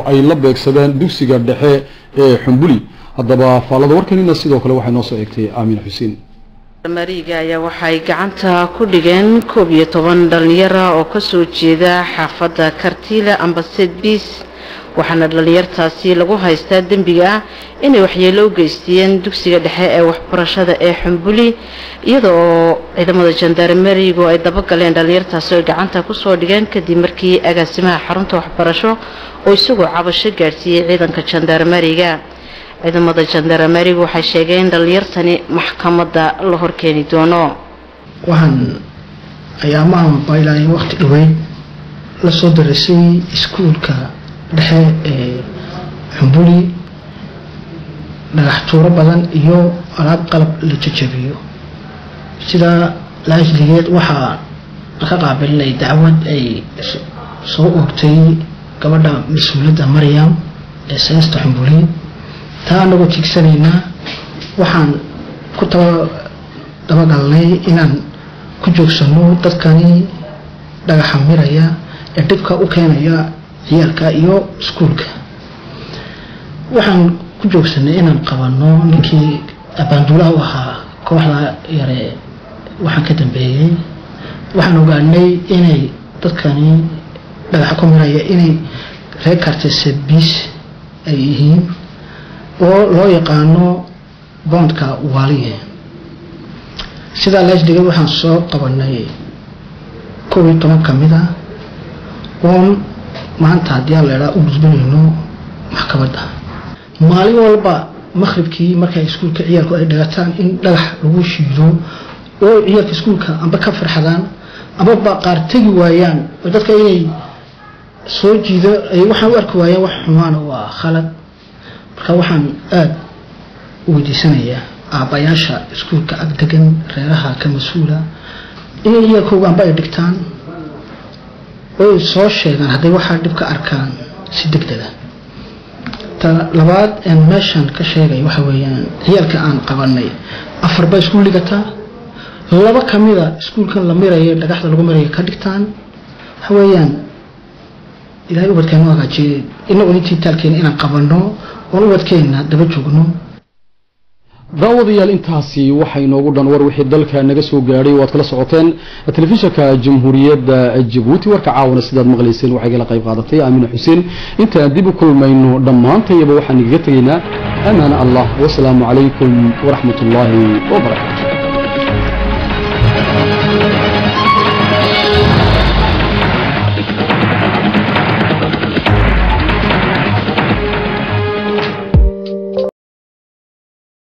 ay la beegsadeen dugsiga dhexe ee xumbuli haddaba faallada warkanina sidoo kale waxay noo soo eegtay aamin xuseen mariga ayaa waxay gacanta ku dhigeen koob iyo toban dhalinyara oo kasoo jeeda xaafadda kartiile ambased biis waxaana dhalinyartaasi lagu haystaa dembiga ah inay waxyeelo u geysteen dugsiga dhexe ee waxbarashada ee xumbuli iyada oo ciidamada jandarmerigu ay dabagaleen dhalinyartaasi oo gacanta kusoo dhigeen kadib markii agaasimaha xarunta waxbarasho oo isagoo cabasho gaadhsiiyey ciidanka jandarmeriga ciidamada jandarmerigu waxay sheegeen in dhalinyartani maxkamadda la horkeeni doono waxaan ayaamahan baylaayo waqti dhaweyn la soo darisay iskuulka dhexe ee xumbuli dhagax tuuro badan iyo alaab qalab la jajabiyo sidaa laajligeed waxaa ka qaabilinay dacwad ay soo oogtay gabadha mas-uuladda maryam ee seesta xumbuli taa anagoo tiigsanaynaa waxaan ku taba dabagalnay inaan ku joogsano dadkani dhagaxa miraya ee dhibka u keenaya ciyaalka iyo iskuulka waxaan ku joogsanay inaan qabano ninkii abaanduulaha u ahaa kooxda yare waxaan ka dambeeyey waxaan ogaanay inay dadkani dhagaxa ku miraya inay reer kartesebiis ay yihiin oo loo yaqaano boondka waaliye sidaa laasdhigay waxaan soo qabanay kow iyo toban ka mid a oon maanta haddii aan leedhaa u gudbinayno maxkamadda maalin walba maqhribkii markay iskuulka ciyaalku ay dhagataan in dhagax lagu shiido oo ciyaalka iskuulka amba ka farxadaan amaba qaar tegi waayaan oo dadka inay soo jiido ay waxaan u arki waayaan wax xumaana waa khalad marka waxaan aada u weydiisanayaa aabbayaasha iskuulka agdegan reeraha ka mas-uula inay ciyaalkooga amba ay dhigtaan oy soo sheegaan hadday waxaa dhib ka arkaan si deg dega ta labaad een meeshan ka sheegay waxa weeyaan ciyaalka aan qabanay afarba iskuul dhigataa laba kamida iskuulkan la mirayo dhagaxda lagu mirayo ka dhigtaan waxa weeyaan ilaahay ubadkeenu hagaajiyey inagu intii taalkeena inaan qabano oon ubadkeenna daba joogno daawadayaal intaasi waxay inoogu dhan war wixii dalka naga soo gaadhay waad kala socoteen telefishinka jamhuuriyadda jabuuti warka caawana sidaad maqlayseen waxay kala qayb qaadatay aamina xuseen intaan dib u kulmayno dhammaantayaba waxaan igaga tegaynaa amaan allah wasalaamu calaykum waraxmat ullaahi wabarakaatu